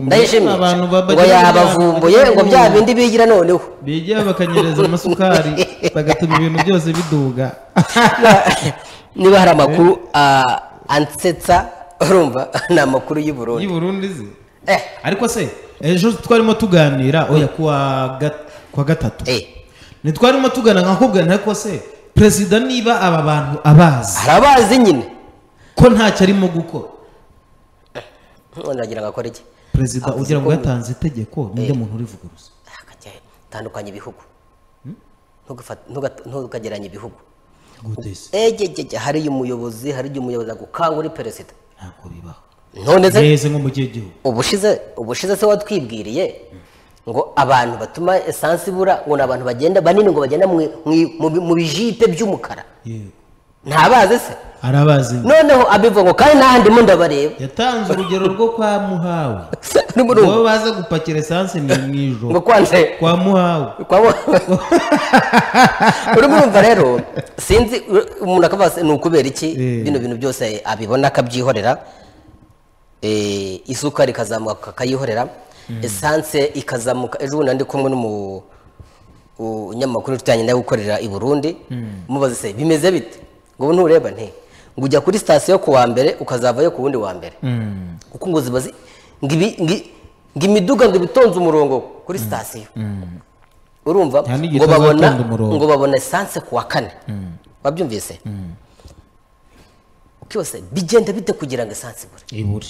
ndayishimye abantu babagira ngo yabavumbuye ngo bya bindi bigira noneho bigira bakanyereza amasukari bagatuma ibintu byose biduga niba hari amakuru ah, ansetsa urumva ni amakuru y'i Burundi y'i Burundi ze eh ariko se ejo twarimo tuganira oya kuwa ga- kuwa gatatu eh ntitwarimo tugana nkakubwira ntako se perezida niba aba bantu abazi hari abazi nyine ko ntacyo arimo gukora ndagira ngo akore iki perezida Avuze ugira ngo ko- yatanze itegeko ninde muntu urivuguruza akajya tandukanya ibihugu Ntugafate- ntuga- ntukagereranye ibihugu gutese egegege hari umuyobozi hari igihe umuyobozi agukangura perezida ntabwo bibaho none se neza nko mu gihe gihugu ubushize ubushize se watwibwiriye ngo abantu batuma esansi ibura ngo ni abantu bagenda banini ngo bagenda mu- mu- mu mu bijipe by'umukara yego ntabazi se arabazi nyine. noneho abivuga ngo kandi n'ahandi mu ndabareba yatanze urugero rwo kwa muhawe Urumva urumva? wowe baza gupakira esanse ni mu ngo ijoro kwanze kwa muhawe kwa urimo urumva rero sinzi u- umuntu akavuga se, ni ukubera iki Eh. bino bintu byose abibona akabyihorera eh, isuka rikazamuka akayihorera esanse ikazamuka ejo bundi ndi kumwe n'umu umunyamakuru tujyanye nawe ukorera i burundi mubaze se bimeze bite ngo ubu ntureba nti ngo ujya kuri sitasiyo ku wa mbere ukazavayo ku wundi wa mbere kuko ngo ziba zi- ngo ibi- ngi- ngo imiduga ngo ibitonze umurongo kuri sitasiyo urumva Nta n'igihe ngo babona itazatonda umurongo. ngo babona esanse ku wa kane wabyumvise byose bigenda bite kugira ngo esanse ibure iburi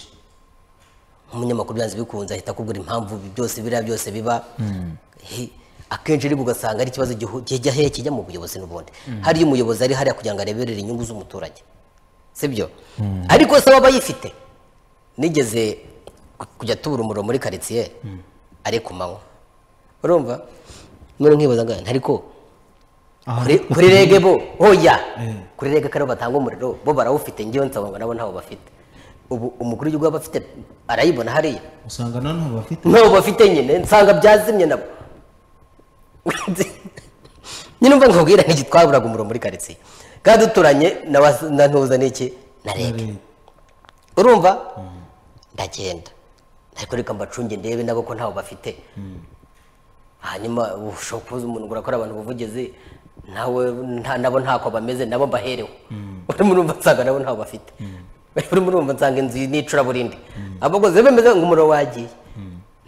umunyamakuru byanze bikunze ahita akubwira impamvu bi- byose biriya byose biba Hi- akenshi ariko ugasanga ari ikibazo gihu- kijya hehe kijya mu buyobozi n'ubundi hariyo umuyobozi ari hariya kugira ngo areberere inyungu z'umuturage sibyo ariko se waba yifite nigeze ku- kujya tubura umuriro muri karitsiye ari ku manywa urumva none nkibaza ngo ariko kuri- kuri rege bo oya Eh. kuri rege kariho batanga umuriro bo barawufite ngewe nsaba ngo nabo ntawo bafite ubu umukuru w'igihugu aba afite arayibona hariya usanga na none bafite ntawo bafite nyine nsanga byazimye nabo nyine umva nkubwira n'iki twaburaga umuriro muri karitsiye kandi duturanye na wa- na ntuza n'iki na rege urumva ndagenda ariko reka mbacunge ndebe nabo ko ntawo bafite hanyuma ushobora kubuza umuntu ngo urakora abantu ubuvugizi nawe nta- nabo ntako bameze nabo mbaherewe urimo urumva nsanga nabo ntawo bafite urimo urumva nsanga inzu n'icuraburindi abakozi bemeze ngo umuriro wagiye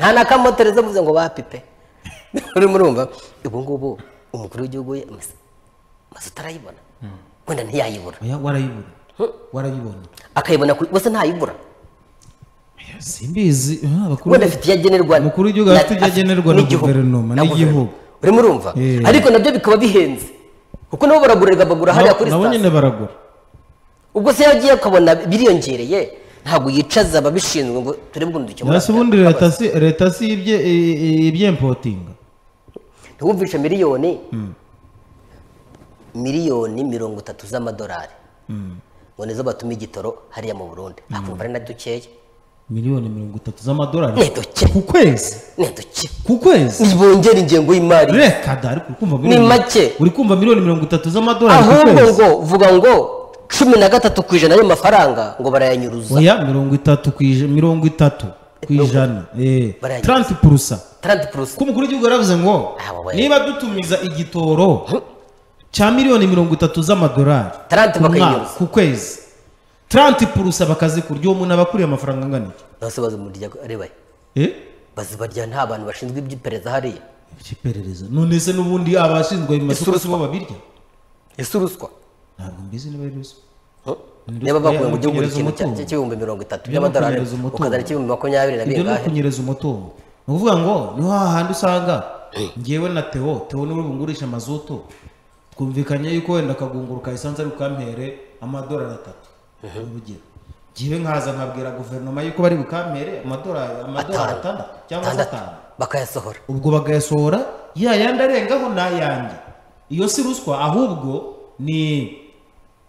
nta na kamotereza mvuze ngo bapipe urimo urumva ubu ngubu umukuru w'igihugu we amazu amazu atarayibona wenda ntiyayibura oya warayibona warayibona akayibona ku- bose ntayibura Oya, simbizi Ah, abakuru wenda afite iyo agenerwa Umukuru w'igihugu afite ibyo agenerwa na n'igihugu. guverinoma, Na n'igihugu. guverinoma. urimo urumva Eh. ariko nabyo bikaba bihenze kuko nabo baragurirwa bagura hariya nabo kuri nabo sitasiyo nyine baragura ubwo se yagiye akabona biriyongereye ntabwo yicaza ababishinzwe ngo turebe ukuntu dukemura nasi ubundi leta si leta si ibye- i- i- ibyempotinga ntiwumvishe miliyoni miliyoni mirongo itatu z'amadolari ngo nizo batuma igitoro hariya mu burundi akumva ari na dukeya miliyoni mirongo itatu z'amadolari ni duke ku kwezi ni duke ku kwezi ntibongera ingengo y'imari reka da ariko uri kumva Ni make. uri kumva miliyoni mirongo itatu z'amadolari ku ahubwo kwezi ngo vuga ngo cumi na gatatu ku ijana y'ayo mafaranga ngo barayanyuruza oya mirongo itatu ku ijana mirongo itatu ku ijana eh Barayagize. taranti purusa 30 plus ko umukuru w'igihugu yaravuze ngo Ah, wowe. niba dutumiza igitoro cya miliyoni mirongo itatu z'amadolari 30 ku mwaka- bakayinyuza. ku kwezi taranti purusa bakazikurya uwo muntu aba akuriye amafaranga angana iki bose bazimurirya areba eh bazibarya nta bantu bashinzwe iby'iperereza hariya icy'iperereza none se n'ubundi abashinzwe mu masoko si bo babirya ese uruswa ntabwo mbizi niba ari ruswa Huh? Ni niba ruswa, bakuye ya, mu gihugu kunyereza ikintu umutungo. cya- cy'ibihumbi mirongo itatu Ibyo ni by'amadolari ukunyereza umutungo. ukazana ibihumbi makumyabiri na ibyo ni bingahe ukunyereza umutungo ni ukuvuga ngo ni hahandi usanga ngewe na teo teo niwe bungurisha amazutu twumvikanye yuko wenda akagunguruka esanse ari bukampere amadolari atatu urugero ngewe nkaza nkabwira guverinoma yuko bari bukampere amadolari amadolari Atanu. atandatu cyangwa se atandatu atanu bakayasohora ubwo bagayasohora ya yandi arengaho ni ayanjye iyo si ruswa ahubwo ni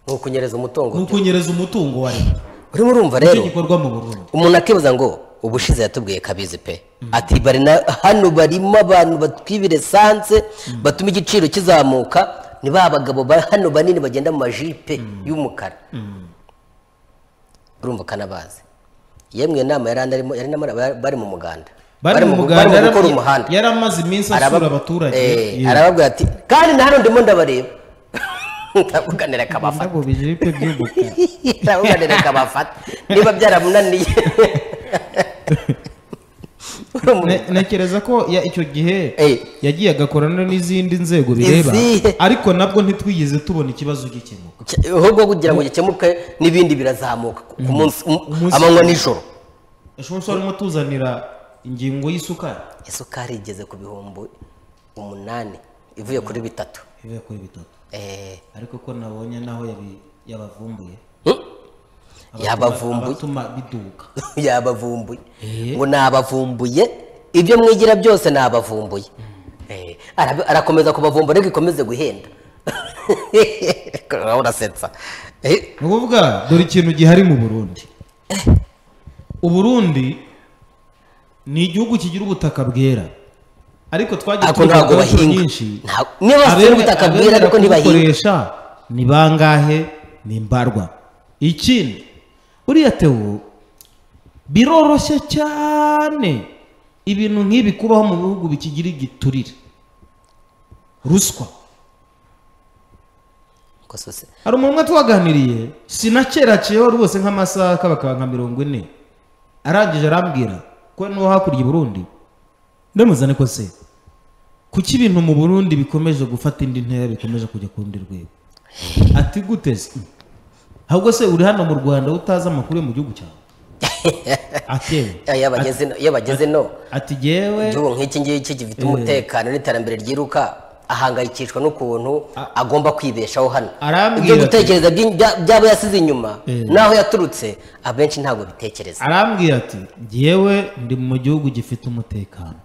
ni ukunyereza ni umutungo ukunyereza umutungo wa leta urimo urumva nicyo rero gikorwa mu burundi umuntu akibaza ngo ubushize yatubwiye kabizi pe ati bari na hano barimo abantu batwibira esanse batuma igiciro kizamuka ni ba bagabo ba hano banini bagenda mu majipe y'umukara urumva kanabazi yemwe inama yari anarimo yari anamo- bari- bari mu muganda bari mu gu- muganda bari mu yari- gukora umuhanda yari amaze iminsi Araba- asura abaturage Eh, Yego. arababwira ati kandi na hano ndimo ndabareba aravuganira akabafata Ndabo bijiripe by'ubuku. aravuganira akabafata niba byaramunaniye Ne- ntekereza ko ya- icyo gihe Eh. yagiye agakorana n'izindi nzego bireba Izihe? ariko nabwo ntitwigeze tubona ikibazo gikemuka Cy- ahubwo kugira ngo gikemuke n'ibindi birazamuka ku- ku munsi Umunsi- amanywa nijoro ushobora kuba urimo tuzanira ingingo y'isukari isukari igeze ku bihumbi umunani ivuye kuri bitatu ivuye kuri bitatu Eh, ariko ko nabonye naho yabi- yabavumbuye hmm? Abatuma- yabavumbuye abatuma biduka yabavumbuye Eh. ngo nabavumbuye ibyo mwigira byose nabavumbuye Eh, ara- arakomeza kubavumbura ariko ikomeze guhenda urasetsa Eh, ni ukuvuga dore ikintu gihari mu burundi uburundi ni igihugu kigira ubutaka bwera ariko twagiye ariko ntabwo tubivugaho inshuro bahinga nyinshi Nta- niba bafite ubutaka bwera ariko ntibahinga kubukoresha ni bangahe ni mbarwa ikindi buriya tewo biroroshye cyane ibintu nk'ibi kubaho mu bihugu bikigira igiturire ruswa Ko sose. hari umuntu umwe twaganiriye sinakerakeyeho rwose nk'amasaha kabakaba nka mirongo ine arangije arambwira ko n'uwo hakurya i burundi ndamuzane ko se kuki ibintu mu burundi bikomeje gufata indi ntera bikomeje kujya ku rundi rwego ati gute se ahubwo se uri hano mu rwanda wowe utazi amakuru yo mu gihugu cyawe atewe Eh, iyo bageze no- iyo bageze no ati yewe igihugu nk'iki ngiki gifite umutekano n'iterambere ryiruka ahangayikishwa n'ukuntu agomba kwibeshaho hano Arambwira ibyo ati- gutekereza by'in- bya- by'abo yasize inyuma Eh. n'aho yaturutse abenshi ntabwo bitekereza arambwira ati yewe ndi mu gihugu gifite umutekano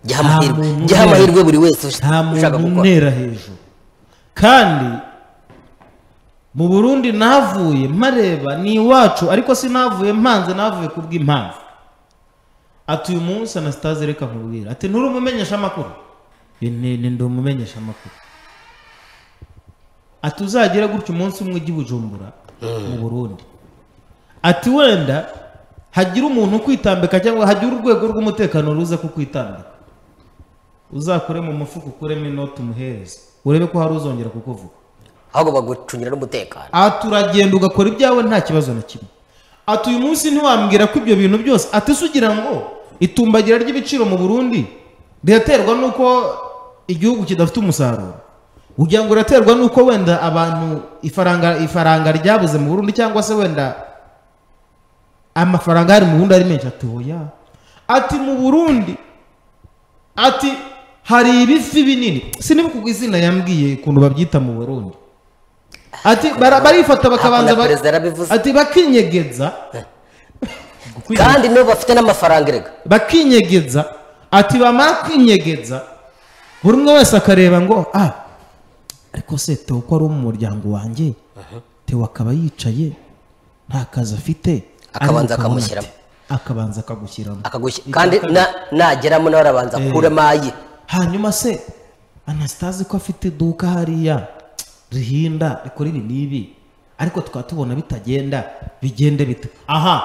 giha amahirwe muntu giha unera. amahirwe buri wese ush- nta ushaka muntu gukora untera hejuru kandi mu burundi navuye mpareba ni iwacu ariko sinavuye mpanze navuye kubw'impamvu ati uyu munsi anasitaze reka nkubwira ati nturi umumenyesha amakuru ni ni- ndi umumenyesha amakuru ati uzagere gutya umunsi umwe ujye i bujumbura mu burundi ati wenda hagira umuntu ukwitambika cyangwa hagira urwego rw'umutekano ruza kukwitambika uzakure mu mufuka ukuremo inoti umuhereze urebe ko hari uzongera kukuvuga ahubwo bagucungira n'umutekano aha turagenda ugakora ibyawe nta kibazo na kimwe ati uyu munsi ntiwambwira ko ibyo bintu byose ati se ugira ngo itumbagira ry'ibiciro mu burundi riraterwa n'uko igihugu kidafite umusaruro ugira ngo riraterwa n'uko wenda abantu ifaranga ifaranga ryabuze mu burundi cyangwa se wenda amafaranga ahari mu burundi ari menshi ati oya ati mu burundi ati hari ibifi binini sinibuka izina yambwiye ukuntu babyita mu burundi ati bara- barifata bakabanza Hakuna ba- perezida yarabivuze. ati bakinyegeza kandi nibo bafite n'amafaranga erega bakinyegeza ati bamara kwinyegeza buri umwe wese akareba ngo ah ariko se tewo ko ari uwo mu muryango wanjye tewo akaba yicaye nta kazi afite Akabanza ariko ukabona akamushyiramo. ati, akabanza akagushyiramo akagushyi kandi na- nageramo nawe arabanza akuremo aye hanyuma se anasitazi ko afite iduka hariya rihinda rikora ibi n'ibi ariko tukaba tubona bitagenda bigende bite aha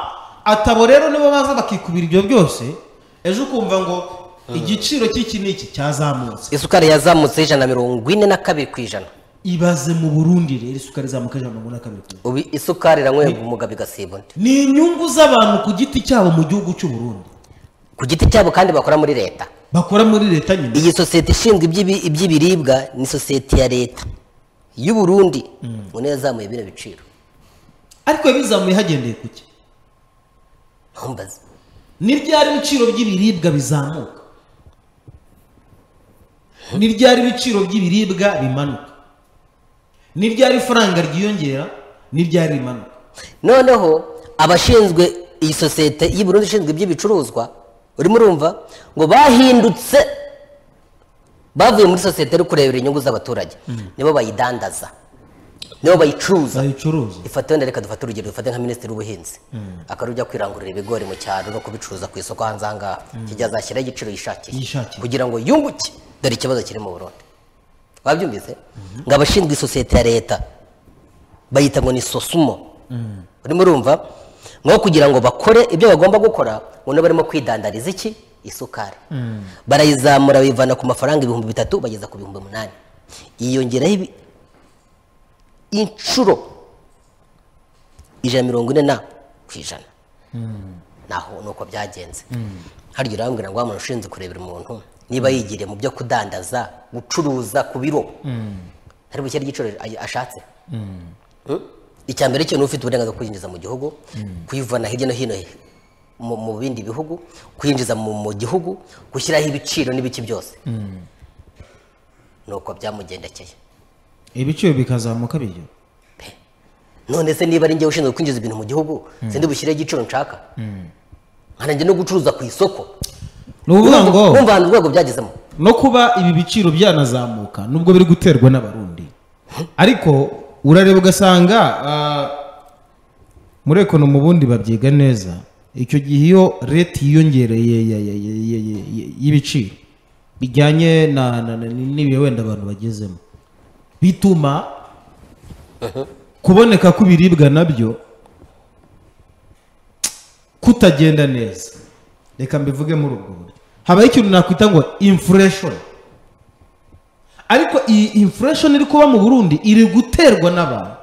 atabo rero nibo baza bakikubira ibyo byose ejo ukumva ngo igiciro cy'iki n'iki cyazamutse isukari yazamutse ijana na mirongo ine na kabiri ku ijana ibaze mu burundi rero isukari izamuka ijana na mirongo ine na kabiri ku ijana. ubu isukari iranywebwa umugabo igasiba undi ni inyungu z'abantu ku giti cyabo mu gihugu cy'u burundi ku giti cyabo kandi bakora muri leta bakora muri leta nyine iyi sosiyete ishinzwe iby'ibi- iby'ibiribwa ni sosiyete ya leta y'u burundi ubu niyo yazamuye bino biciro ariko yabizamuye hagendeye ku ki ntumbaze ni ryari ibiciro by'ibiribwa bizamuka ni ryari ibiciro by'ibiribwa bimanuka ni ryari ifaranga ryiyongera ni ryari rimanuka noneho abashinzwe iyi sosiyete y'u burundi ishinzwe iby'ibicuruzwa urimo urumva ngo bahindutse bavuye muri sosiyete yo kurebera inyungu z'abaturage nibo bayidandaza nibo bayicuruza bayicuruza ifate wenda reka dufate urugero dufate nka minisitiri w'ubuhinzi akarujya kwirangurira ibigori mu cyaro no kubicuruza ku isoko hanze ahangaha kijya azashyiraho igiciro yishakiye Yishakiye. kugira ngo yunguke dore ikibazo kiri mu burundi wabyumvise ngo abashinzwe isosiyete ya leta bayita ngo ni sosumo urimo urumva nko kugira ngo bakore ibyo bagomba gukora ubona barimo kwidandariza iki isukari barayizamura bayivana ku mafaranga ibihumbi bitatu bageza ku bihumbi umunani yiyongeraho ibi- inshuro ijana na mirongo ine na ku ijana naho ni uko byagenze harya urambwira ngo wa muntu ushinzwe kurebera umuntu niba yigiriye mu byo kudandaza gucuruza ku biro hari bukere igiciro ay- ashatse Mm? icya mbere cyo ni ufite uburenganzira bwo kuyinjiza mu gihugu kuyivana hirya no hino mu, mu bindi bihugu kuyinjiza mu, mu gihugu gushyiraho ibiciro n'ibiki byose ni uko byamugendekeye ibiciro bikazamuka biryo none se niba ari njyewe ushinzwe kwinjiza ibintu mu gihugu sindi bushyireho igiciro nshaka nkanajya no gucuruza ku isoko ni ukuvuga ngo wumva ahantu urwego byagezemo no kuba ibi biciro byanazamuka nubwo biri guterwa n'abarundi ariko urareba ugasanga ah, muri ekonomi ubundi babyiga neza icyo gihe iyo leta yiyongereye ya- ya- ya- ya- ya- ya- y'ibiciro bijyanye na- na- na- n'ibihe wenda abantu bagezemo bituma kuboneka kw'ibiribwa nabyo kutagenda neza reka mbivuge muri ubwo buryo habaho ikintu nakwita ngo inflation ariko iyi inflation iri kuba mu burundi iri guterwa n'abantu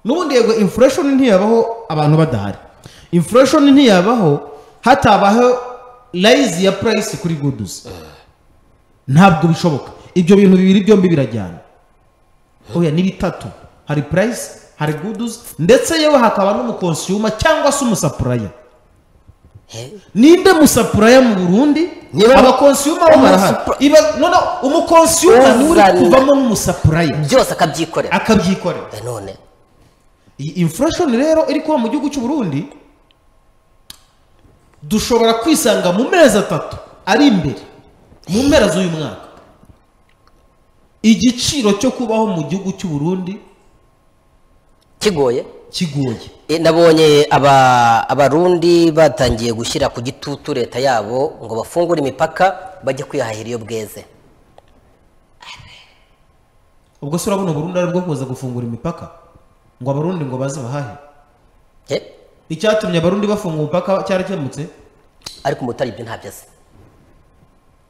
n'ubundi yego inflation ntiyabaho abantu badahari inflation ntiyabaho hatabaho rise ya price kuri goods ntabwo bishoboka ibyo bintu bibiri byombi birajyana oya ni bitatu hari price hari goods ndetse yewe hakaba n'umukonsiyuma cyangwa se umusapuraya ninde musapuraya mu burundi Niba- abakonsiyuma bo barahari Iba- none umukonsiyuma ni uri Uzana. kuvamo n'umusapuraya byose akabyikorera akabyikorera Eh, none iyi inflation rero iri kuba mu gihugu cy'u Burundi dushobora kwisanga mu mezi atatu ari imbere mu mpera z'uyu mwaka igiciro cyo kubaho mu gihugu cy'u Burundi kigoye kigoye Eh, nabonye aba abarundi batangiye gushyira ku gitutu leta yabo ngo bafungure imipaka bajye kwihahira iyo bweze ubwo se urabona Burundi ari bwo kuza gufungura imipaka ngo abarundi ngo baze bahahe Eh, icyatumye abarundi bafungura umupaka cyarakemutse ariko umutari ibyo ntabyo azi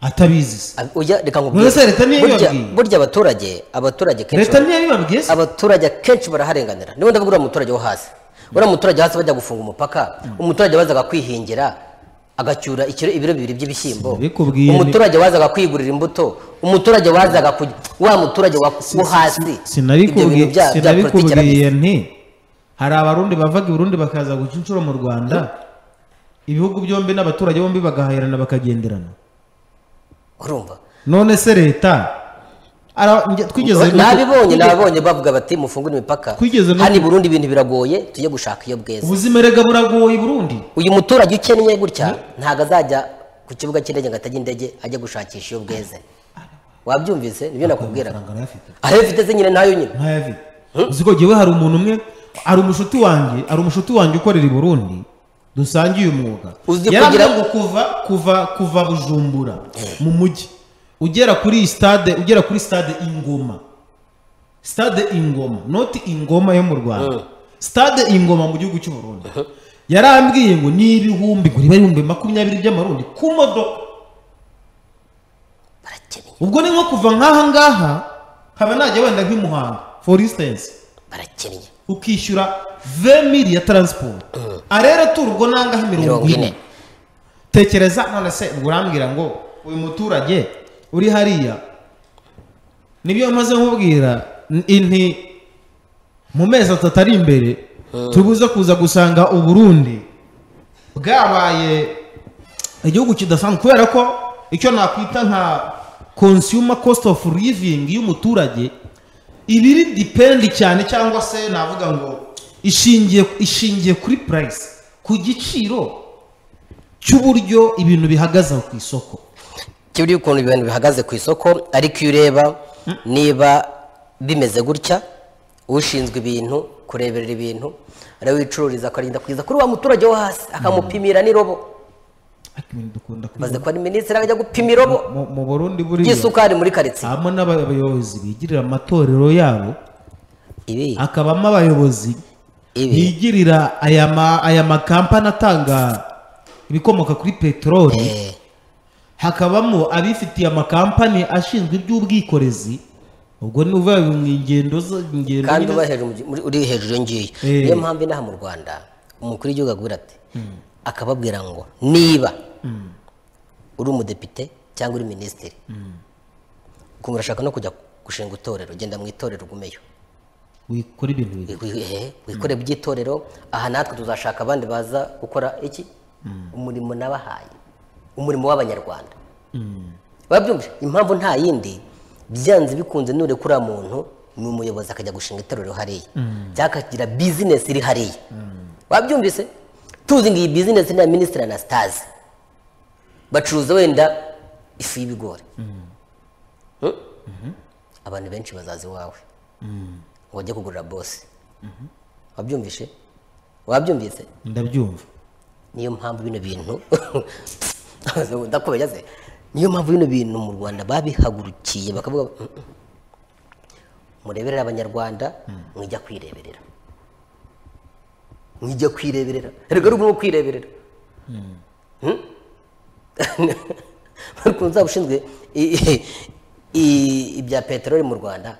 atabizi se Ab- ujya reka nkubwire. None se leta niyo Burya- yababwiye? burya abaturage abaturage kenshi leta ntiyabibabwiye se abaturage akenshi baraharenganira niba ndavuga uriya muturage wo hasi uriya muturage wo hasi bajya gufunga umupaka umuturage wazaga kwihingira agacyura ikiro ibiro bibiri by'ibishyimbo Sinabikubwiye ni- umuturage wazaga kwigurira imbuto umuturage wazaga ku wa muturage wa wo hasi Ibyo bintu bya- bya politiki arabizi. sinabikubwiye nti hari abarundi bavaga i burundi bakaza guca inshuro mu rwanda ibihugu byombi n'abaturage bombi bagahahirana bakagenderana urumva none se leta ara- nge- twigeze no- nabibonye nababonye bavuga bati mufungure imipaka Twigeze no- hano i burundi ibintu biragoye tujye gushaka iyo bweze ubuzima erega buragoye i burundi uyu muturage ukennye gutya ntabwo azajya ku kibuga cy'indege ngo atajya indege ajya gushakisha iyo bweze wabyumvise nibyo nakubwira amafaranga arayafite aho iyo ufite se nyine nayo nyine ntayavi uzi ko jyewe hari umuntu umwe hari umushuti wanjye hari umushuti wanjye ukorera i burundi dusangiye umwuga Uzi yarambwiye kugira- ngo kuva kuva kuva bujumbura mu mujyi ugera kuri stade ugera kuri stade ingoma stade ingoma noti ingoma yo mu rwanda stade ingoma mu gihugu cy'u burundi yarambwiye ngo ni ibihumbi ngo niba ibihumbi makumyabiri by'amarundi ku modoka barakennye ubwo ni nko kuva nk'aha ngaha nkaba najya wenda nk'i muhanga for instance barakennye ukishyura 20 ya transport arera tura ubwo nangahe mirongo mirongo ine ine tekereza none se ubwo urambwira ngo uyu muturage uri hariya nibyo maze nkubwira n- inti mu mezi atatu ari imbere tubuze kuza gusanga uburundi bwabaye igihugu kidasanzwe kubera ko icyo nakwita nka consumer cost of living y'umuturage iba iri dipendi cyane cyangwa se navuga ngo ishingiye ishingiye kuri price ku giciro cy'uburyo ibintu bihagaze aho ku isoko kiburiya ukuntu ibintu bihagaze ku isoko ariko iyo ureba niba bimeze gutya ushinzwe ibintu kureberera ibintu ariwe wicururiza akarinda kugeza kuri wa muturage wo hasi akamupimira n'irobo ariko ibintu dukunda kubivuga. maze kuba minisitiri akajya gupima irobo Mu- mu burundi buriya ry'isukari muri karitsiye habamo n'abayobozi bigirira amatorero yabo ibi hakabamo abayobozi ibi yigirira aya ma- aya makampani atanga ibikomoka kuri peteroli eh, hakabamo abifitiye amakampani ashinzwe iby'ubwikorezi ubwo ni uvuga ngo ni ingendo zo- ingendo kandi nyine- uba hejuru mu gi- muri- uri hejuru iyo ngiyo Eh. niyo mpamvu inaha mu rwanda umukuru w'igihugu agira ati akababwira ngo niba uri umudepite cyangwa uri minisitiri ukumva urashaka no kujya gushinga itorero genda mu itorero ugumeyo wikora ibintu bibiri Wi- wi- eh, wikore by'itorero aha natwe tuzashaka abandi baza gukora iki umurimo nabahaye umurimo w'abanyarwanda babyumvise impamvu nta yindi byanze bikunze nure kuri muntu ni umuyobozi akajya gushinga itorero hariya cyangwa akagira bizinesi iri hariya wabyumvise tuzi ngo iyi bizinesi ni iya minisitiri anasitaze bacuruza wenda ifu y'ibigori Hmm? abantu benshi bazaza iwawe ngo bajye kugurira bose wabyumvishe wabyumvise ndabyumva niyo mpamvu bino bintu ndakubajya se niyo mpamvu bino bintu mu rwanda babihagurukiye bakavuga "Mm, mm. mureberere abanyarwanda mwijya kwireberera mwijya kwireberera erega ari ubu kwireberera Hmm? Barikuza ushinzwe i- i- i- ibya peteroli mu rwanda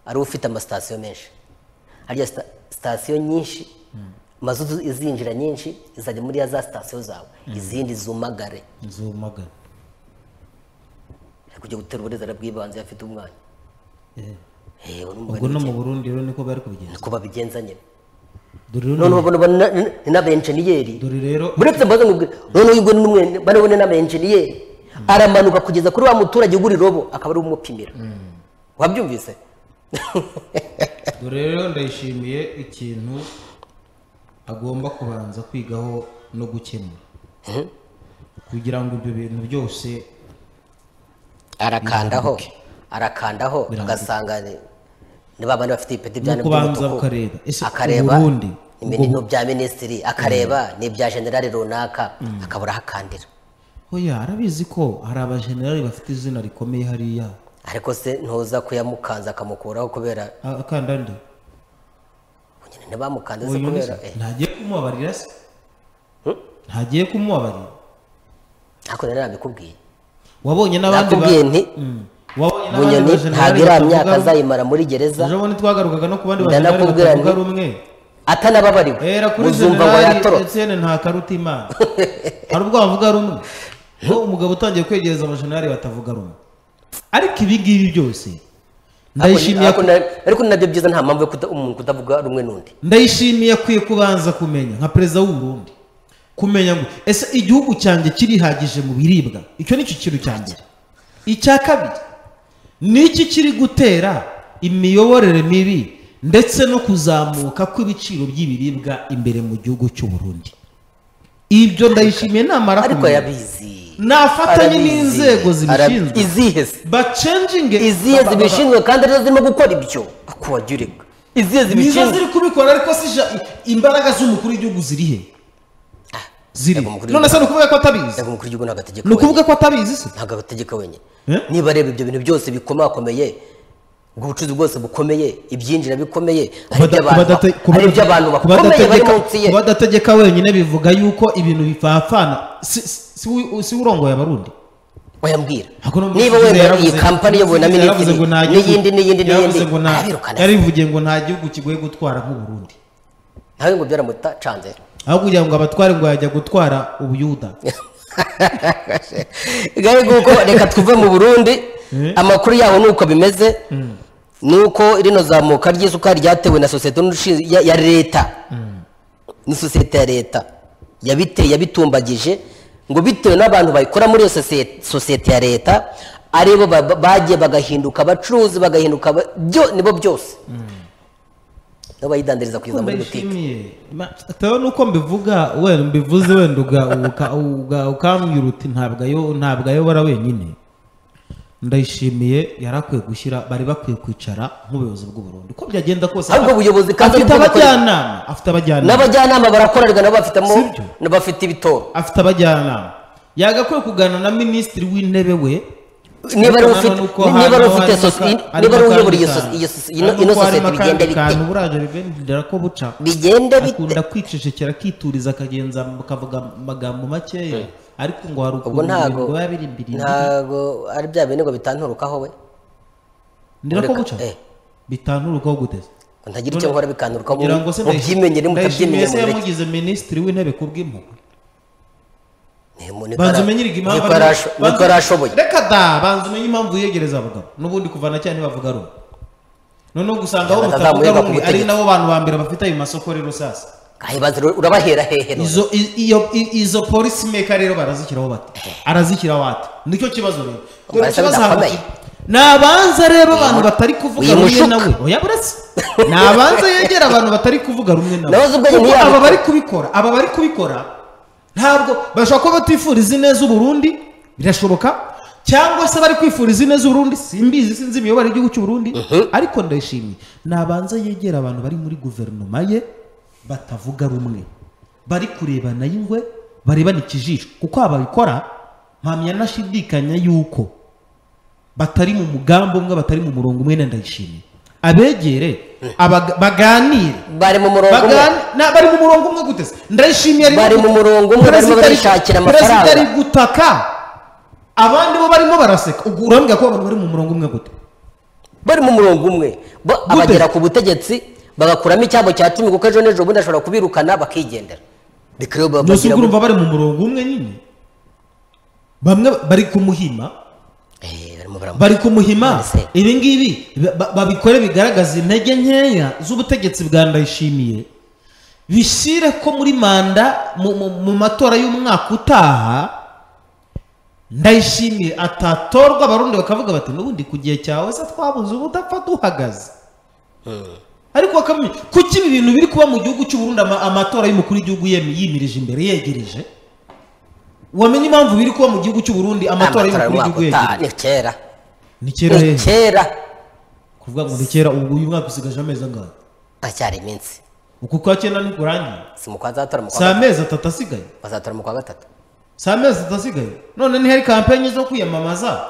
ari ufite amasitasiyo menshi harya sta- sitasiyo nyinshi mazutu izinjira nyinshi izajya muri ya za sitasiyo zawe izindi zumagare zumagara Ari kujya gutera uburezi bw'ibanze afite umwanya Eh, urumva ubwo no ni mu iki? burundi rero niko bari kubigenza niko babigenza nyine dore rero noneho ni- ubona ubona na- ni n'abenjeniyeri dore rero buretse mbaza ngubwe noneho ubwo n'umwe bano bone n'abenjeniyeri aramanuka kugeza kuri wa muturage ugura irobo akaba ari we umupimira wabyumvise dore rero ndayishimiye ikintu agomba kubanza kwigaho no gukemura kugira ngo ibyo bintu byose arakandaho arakandaho agasanga ni- ni ba bandi bafite ibipeti bya Ni nibyo ukubanza umutuku. ukareba, ese akareba ubundi ni ibintu bya minisitiri akareba ni ibya generali runaka akabura aho akandira oya arabizi ko hari abajenerali bafite izina rikomeye hariya ariko se ntuza kuyamukanza akamukuraho kubera A- akanda nde nyine ntibamukanze se uyu ni kubera se? eh, ntagiye kumubabarira se ntagiye kumubabarira ariko rero nabikubwiye wabonye n'abandi ba- nakubwiye nti Mm. wabonye n'abandi bunyoni bajenerali ntabwo iriya batavuga myaka rumwe. azayimara muri gereza ejo bundi twagarukaga no ku bandi bajenerali Ndanakubwira batavuga nti- rumwe Era atanababariwe kuri muzumva ngo General yatorotse Etienne nta karuta imana. Hari ubwo bavuga rumwe. Ngo umugabo utangiye kwegereza abashenari batavuga rumwe. Ariko ibi ngibi byose ndayishimiye Ariko na- ariko ni nabyo byiza nta mpamvu yo kuta- umuntu kutavuga rumwe n'undi ndayishimiye akwiye kubanza kumenya nka perezida w'u Burundi kumenya ngo ese igihugu cyanjye kirihagije mu biribwa icyo nicyo kintu cya mbere icya kabiri ni iki kiri gutera imiyoborere mibi ndetse no kuzamuka kw'ibiciro by'ibiribwa imbere mu gihugu cy'u Burundi ibyo ndayishimiye namara ariko kumenya yabizi nafatanye Arabizi. n'inzego Ara- zibishinzwe izihe se bacenjinge izihe zibishinzwe kandi arizo zirimo gukora ibyo akuwagirika izihe nizo zibishinzwe ziri kubikora ariko si ja- i- imbaraga z'umukuru w'igihugu ziri he ziri Yego, umukuru none se ni ukuvuga ko atabizi Yego, umukuru w'igihugu ntabwo ategeka ni wenyine ukuvuga ko atabizi se ntabwo ategeka wenyine Eh? niba areba ibyo bintu byose bikomakomeye ubwo bucuruzi bwose bukomeye ibyinjira bikomeye hari iby'abantu ba- Kubadate- hari iby'abantu kubadate- bakomeye bari kubadategeka- munsi ye kubadategeka wenyine bivuga yuko ibintu bipfapfana si si- si we- si we urongoye abarundi wayambwira Ntabwo numva niba umuvugizi wenda iyi yaravuze- kampani yobowe na umuvugizi minisitiri yaravuze ngo nta gihugu- n'iyindi n'iyindi n'iyindi yaravuze ngo nta- arabirukana yarivugiye ngo nta gihugu kigoye gutwara nk'uburundi nawe ngo byaramutanze aho kugira ngo abatware ngo yajya gutwara ubuyuda gare nguko reka tuve mu burundi Eh. amakuru yaho ni uko bimeze ni uko rino zamuka ry'isukari ryatewe na sosiyete n'ushinzwe- ya- ya leta ni sosiyete ya leta yabiteye yabitumbagije ngo bitewe n'abantu bayikora muri iyo sosiyete- sosiyete ya leta aribo ba- ba- bagiye bagahinduka abacuruzi bagahinduka aba- byo nibo byose nabo bayidandiriza kugeza muri butike ndayishimiye tewe nuko mbivuga wenda mbivuze wenda uga- uka- uga- ukambwira uti ntabwo ayo- ntabwo ayobora wenyine ndayishimiye yari akwiye gushyira bari bakwiye kwicara nk'ubuyobozi bw'uburundi uko byagenda kose Ahubwo ubuyobozi kandi afite aribwo bukora- abajyanama afite abajyanama n'abajyanama barakorerwa nabo bafitemo Sibyo. nabo bafite ibitoro afite abajyanama yagakwiye kuganira na minisitiri w'intebe we niba ari Ariko ufite nanone uko niba ari hano ufite harimo sosi- aka- niba ari harimo uyobora iyo akandi sosi- iyo sosi- kantu. ino- ino Ariko harimo sosiyete bigenda akandi bite kantu burajya bigendera ko buca bigenda bite akunda kwicecekera akituriza akagenza akavuga amagambo makeya ariko ngo hari ubwo ukuntu ntago ngo biba biri imbere ntago ari bya bindi ngo bitanturukaho we ndera ko Ureka- buca eh. bitanturukaho guteze ngo ntagira icyo nkora bikanturukaho kugira ngo se mubyimenyere ndayishimiye mutabyimenye se mureke yamugize minisitiri w'intebe ku bw'impuhwe Ni- ni- banza umenyerega impamvu niko yarasho- banza- niko yarashoboye reka da banza umenye impamvu yiyegereza abagabo n'ubundi kuva na cyane bavuga rumwe noneho gusanga aho Batazamuye mutavuga baku rumwe ari butegetsi. nabo bantu ba mbere bafite ayo masoko rero sasa Ahe, banza ura- urabahera hehe none? izo i- iyo i- izo polisi meka rero barazishyiraho bate arazishyiraho bate nicyo kibazo rero Dore Barasa ikibazo bidakomeye. hagati- ni abanza rero abantu batari kuvuga rumwe wimushuka. nawe oya buretse ni abanza yegera abantu batari kuvuga rumwe nawe Nabaza ubwo nyine Kuko aba yabikora. bari kubikora aba bari kubikora ntabwo bashobora kuba batifuriza ineza uburundi birashoboka cyangwa se bari kwifuriza ineza uburundi simbizi sinzi imiyoborere y'igihugu cy'u Burundi ariko ndayishimiye ni abanza yegera abantu bari muri guverinoma ye batavuga rumwe bari kurebana y'ingwe barebana ikijisho kuko ababikora mpamya nashidikanya yuko batari mu mugambi umwe batari mu murongo umwe na ndayishimiye abegere abaga- baganire bari mu murongo umwe Bagani- na- bari mu murongo umwe gute se ndayishimiye arimo Bari mu gute? murongo umwe, barimo Perezida ari- barishakira perezida ari amafaranga. gutaka abandi bo barimo baraseka ubwo urambwira ko abantu bari mu murongo umwe gute bari mu murongo umwe Bo- abagera ku butegetsi bagakuramo icyabo cya cumi kuko ejo n'ejo bundi ashobora kubirukana bakigendera Reka rero babagira nose ubwo gutya. urumva bari mu murongo umwe nyine bamwe bari kumuhima Eh, barimo baramu- bari kumuhima Nonese. ibi ngibi ba- babikore bigaragaza intege nkeya z'ubutegetsi bwa ndayishimiye bishyire ko muri manda mu, mu, mu matora y'umwaka utaha ndayishimiye atatorwa abarundi bakavuga bati n'ubundi ku gihe cyawe se twabuze ubu udapfa duhagaze ariko bakamenya kuki ibi bintu biri kuba mu gihugu cy'uburundi ama- amatora y'umukuru w'igihugu yemi- yimirije imbere yegereje wamenye impamvu biri kuba mu gihugu cy'uburundi amatora amatora y'umukuru y'umwaka w'igihugu utaha yegereje ni ni kera kera ni hehe kera kuvuga ngo ni kera ubu uyu mwaka usigaje amezi angahe aracyari iminsi uku kwa cyenda ntikurangiye si mu kwa zatora mu kwa si gatatu amezi atatu asigaye bazatora mu kwa gatatu si amezi atatu asigaye none ntihari kampanyi zo kwiyamamaza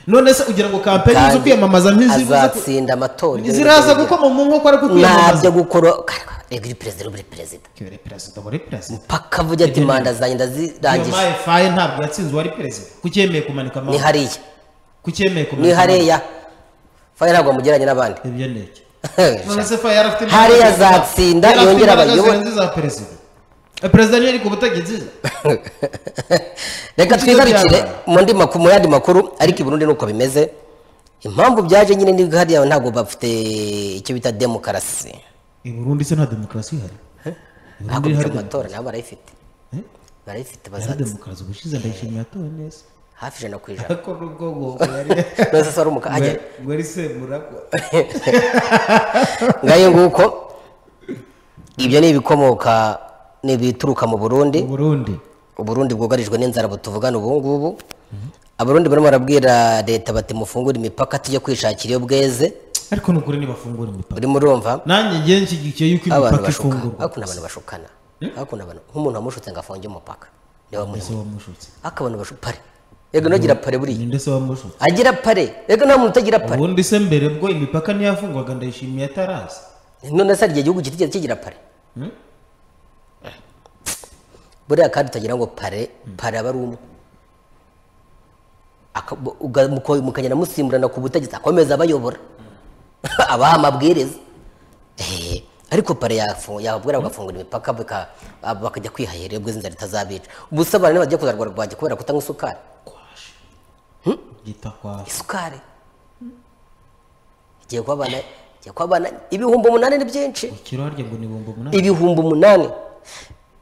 none se ugira ngo kampanyi zo Kandi kwiyamamaza ntizivuze ko- azatsinda amatora ibyo ni ziraza byo bigira. gukoma mu nkokora ko ntabyo kwiyamamaza gukora karwa rega uri perezida uri perezida Kibere perezida wari perezida mpaka avuga ati manda zanjye iyo ndazirangije mayifaye ntabwo yatsinze uwari perezida kucyemeye kumanika ni amaboko hariya kucyemeye kumanika ni hariya faye ntabwo amugeranye n'abandi amaboko. ibyo ni iki none se faye yari afite Hariya imbaraga zirenze- azatsinda, yari afite yongere imbaraga abayobore. zirenze iza perezida Eh, perezida niyo ari ku butegetsi reka Kuki ibyo twigarukire byabaye? mu ndi maku- mu yandi makuru ariko i Burundi nuko bimeze impamvu byaje nyine ni hariya ntabwo bafite icyo bita demokarasi i burundi se nta demokarasi ihari I Burundi hakurya hari amatora nabo barayifite Eh? barayifite hari bazatse demokarasi ubushize ndayishimiye yatowe neza hafi ijana ku ijana ariko nubwo ngo yari nose se wari umukanya ngo ari semuragwa ngayo nguko ibyo ni ibikomoka ni ibituruka mu burundi mu burundi uburundi bwugarijwe n'inzara butuvugana ubu ngubu abarundi barimo barabwira leta bati mufungure imipaka tujye kwishakira iyo bweze ariko ni ukuri ntibafungura imipaka urimo urumva nanjye ngiye nshyigikiye yuko abantu imipaka bashuka ifungurwa hakuno abantu bashukana hakuno abantu nk'umuntu wamushutse ngo afunge umupaka niwe wamushutse ese wamushutse ariko abantu bashu pare yego nagira pare buriya ninde se wamushutse agira pare yego nta muntu utagira pare ubundi se mbere bwo imipaka ntiyafungwaga ndayishimiye ataraza none se hari igihe igihugu kitigeze kigira pare Hmm? buriya kandi utagira ngo pare pare aba ari umwe Aka- bu- uga- muko- mukagenda musimburana ku butegetsi akomeza abayobora abaha amabwiriza Eh, ariko pare yafu- yababwira bagafungura imipaka baka- ab- bakajya kwihahira iyo bwiza inzara itazabica ubusa abantu bajya kuzarwara rwajya kubera kutanywa isukari kwaje gita kwaje isukari igiye kuba abana igiye kuba abana ibihumbi umunani ni byinshi ikiro harya ngo ni ibihumbi umunani ibihumbi umunani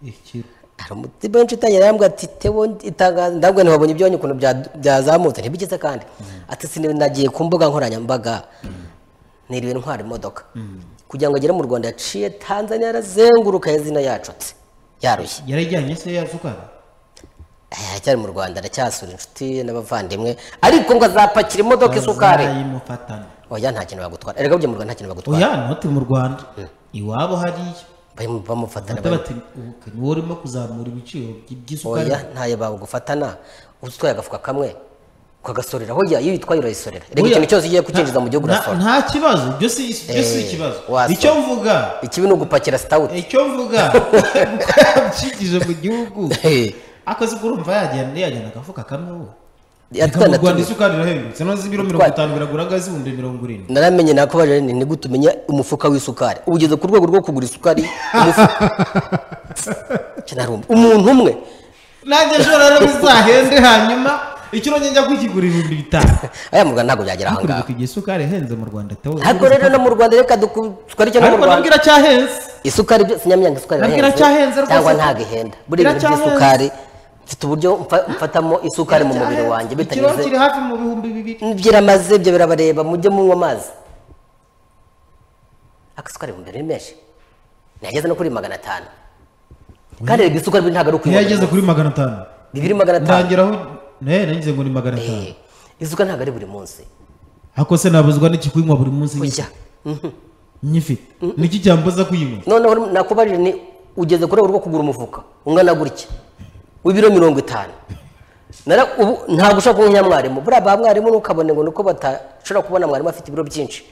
ikiro hari umuti benshi utangira yambwira ati tewo itangaza ndabwo ntibabonye ibyonyi ukuntu bya- byazamutse ntibigeze kandi ati sinagiye nagiye ku mbuga nkoranyambaga niriwe ntwara imodoka kugira ngo agere mu rwanda yaciye tanzania yarazenguruka yazina yacutse yarushye yarajyanye se ya sukari Eh, aracyari mu rwanda aracyasura inshuti n'abavandimwe ariko ngo azapakira imodoka isukari bazayimufatana oya nta kintu bagutwara erega burya mu rwanda nta kintu bagutwara oya ntoti mu rwanda iwabo hariya Bamu- bamufatana Ata bati "Ubu niwe urimo kuzamura ibiciro by- by'isukari oya ntayo bagufatana utwaye agafuka kamwe ukagasorera hoya iyo uyitwaye urayisorera reka ikintu cyose ugiye kucyinjiza mu gihugu urasora nta kibazo ibyo si ibyo si ikibazo wasora. icyo mvuga ikibi ni ugupakira sitawuti icyo mvuga ukabyinjije mu gihugu akoze ko urumva yajyana yajyana agafuka kamwe wowe reka mu Rwanda isuka rirahendutse noneho ibiro mirongo Utwaye. itanu biragura zibumbi mirongo irindwi naramenye nakubajije nti nigute umenya umufuka w'isukari uba ugeze ku rwego rwo kugura isukari umufuka Cyo narumva. umuntu umwe nanjye nshobora rero bizahende hanyuma ikiro njya kukigura ibihumbi bitanu aya mugana ntabwo byagera aha ngaha hakurikijwe igihe isukari ihenze mu rwanda tewe ntabwo rero no mu rwanda reka duku- twari cyo no mu ariko rwanda nabwira cyahenze isukari byo sinyamyanga isukari Nabwo irahenze, iracyahenze rwose. cyangwa ntabwo ihenda buriya ibintu Iracyahenze. by'isukari mfite uburyo mfa- mfatamo isukari mu mubiri wanjye ikiro bitanyuze kiri hafi mu bihumbi bibiri byiramaze ibyo birabareba mujye munywa amazi agasukari ibihumbi bibiri ni menshi ntiyageze no kuri magana atanu kandi rega isukari ntabwo ari ukunywa ntiyageze kuri magana atanu bibiri magana atanu ndangiraho nawe nagize ngo ni magana atanu Eh, isukari ntabwo ari buri munsi ako se nabuzwa n'ikikuyinywa buri munsi ujya nyifite niki cyambuza kuyinywa noneho nakubajije ni ugeze kuri rwo kugura umufuka ungana gutya w'ibiro mirongo itanu Nara- ubu ntabwo ushobora kumenya mwarimu buriya ba mwarimu ntukabone ngo nuko batashobora kubona mwarimu afite ibiro byinshi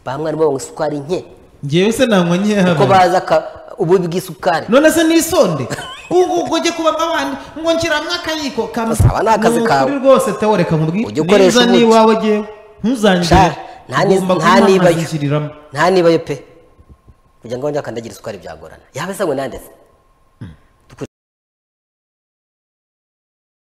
ba mwarimu banywa isukari nke ngewe se nanywa nkeya kuko hano bazi aka- ububi bw'isukari none se nisonde ubu ubwo ujye kuba abandi ngo nshyiramo akayiko Saba, ni akazi kawe. ukuri rwose tewe reka Ujye mubwire ukoresha niza ubuki. n'iwawe ngewe ntuzangire Sha, nta ni- ugomba nta kunywa amazi nibayo. nshyiriramo nta nibayo pe kugira ngo njya kandagira isukari byagorana yaba se ngo nandetse